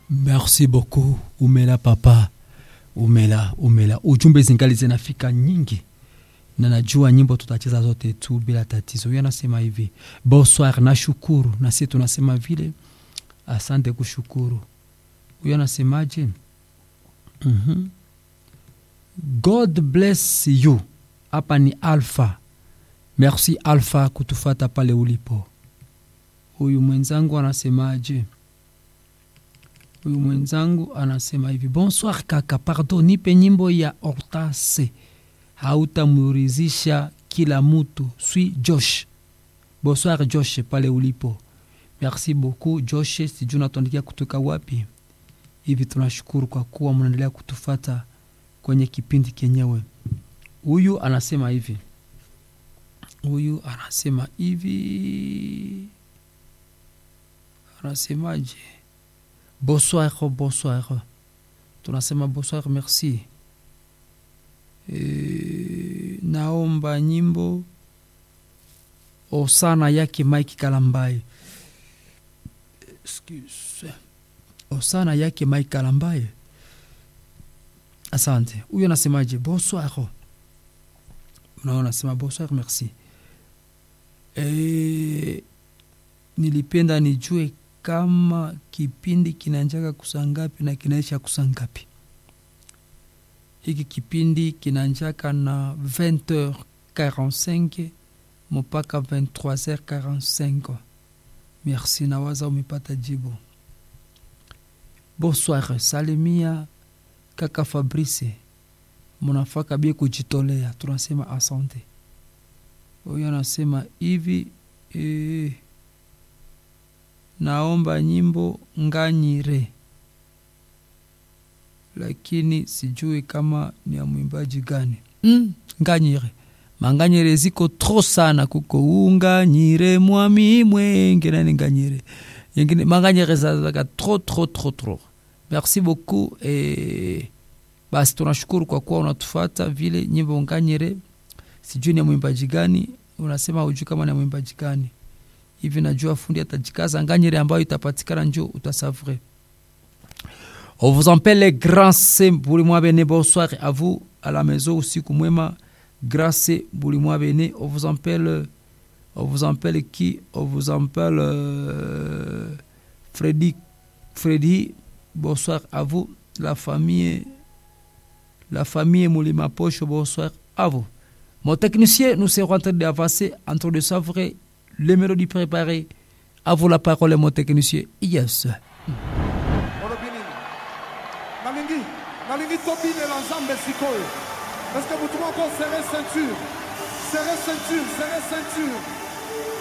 merci beaucoup umela papa umela umela ujumbe zingali zinafika nyingi na najua nyimbo tutacheza zote tu bila tatizo huyo anasema hivi bonsoir nashukuru na sisi tunasema vile asante kushukuru huyo anasemaje mm-hmm. god bless you hapa ni alpha merci alpha kutufata pale ulipo huyu mwenzangu anasemaje huyu mwenzangu anasema hivi bonsoir kaka pardon nipe nyimbo ya hortase hautamurizisha kila mutu swi josh bonsoir josh pale ulipo merci beaucoup josh sijui natuandikia kutoka wapi hivi tunashukuru kwa kuwa mnaendelea kutufata kwenye kipindi kenyewe huyu anasema hivi huyu anasema hivi anasemaje bonsoir bonsoir tunasema bonsoir merci e, naomba nyimbo osana yake mike kalambaye Excuse. osana yake mike kalambaye asante huyo anasemaje bonsoir unaona nasema bonsoir merci e, nilipenda nijue kama kipindi kinanjaka kusangapi na kinaisha kusangapi hiki kipindi kinanjaka na 20h45 mpaka 23h45 merci nawaza umepata jibu bonsoir salimia kaka fabrice munafaka bie kujitolea tunasema asante huyo anasema hivi e, naomba nyimbo nganyire lakini sijui kama ni ya mwimbaji gani mm, nganyire manganyire ziko tro sana kuko unganyire mwami mwenge nani nganyire yengine manganyire zazaka tro tro tro tro merci beaucoup e, basi tunashukuru kwa kuwa unatufata vile nyimbo nganyire sijui ni ya mwimbaji gani unasema hujui kama ni ya mwimbaji gani hivi najua fundi atajikaza nganyire ambayo itapatikana njo utasavre on vous appelle les grâce bulimwa bene bonsoir à vous à la maison usiku mwema grâce bulimwa bene on vous appelle on vous appelle qui on vous appelle euh, Freddy Freddy bonsoir à vous la famille la famille Moulima Poche bonsoir à vous mon technicien nous serons en train d'avancer en train de savourer les mélodies préparées à vous la parole mon technicien yes olobi nini nalingi nalingi tobinela nzambe sikoyo parceke motu moko sere ceinture sere ceinture sere ceinture